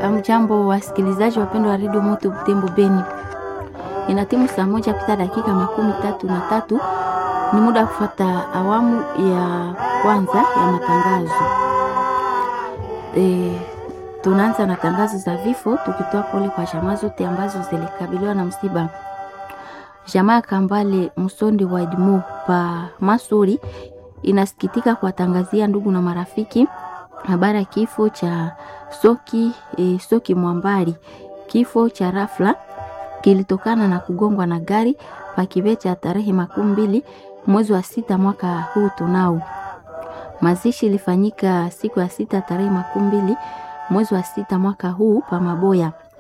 Amjambo wasikilizaji wapendwa wa redio Moto Butembo Beni, ina timu saa moja pita dakika makumi tatu na tatu. Ni muda wa kufuata awamu ya kwanza ya matangazo. E, tunaanza na tangazo za vifo, tukitoa pole kwa jamaa zote ambazo zilikabiliwa na msiba. Jamaa Kambale Msondi wa Edmo pa Masuri inasikitika kuwatangazia ndugu na marafiki habari ya kifo cha Soki, e, Soki Mwambari. Kifo cha rafla kilitokana na kugongwa na gari pakibe cha tarehe makumi mbili mwezi wa sita mwaka huu tunao. Mazishi ilifanyika siku ya sita tarehe makumi mbili mwezi wa sita mwaka huu pa Maboya.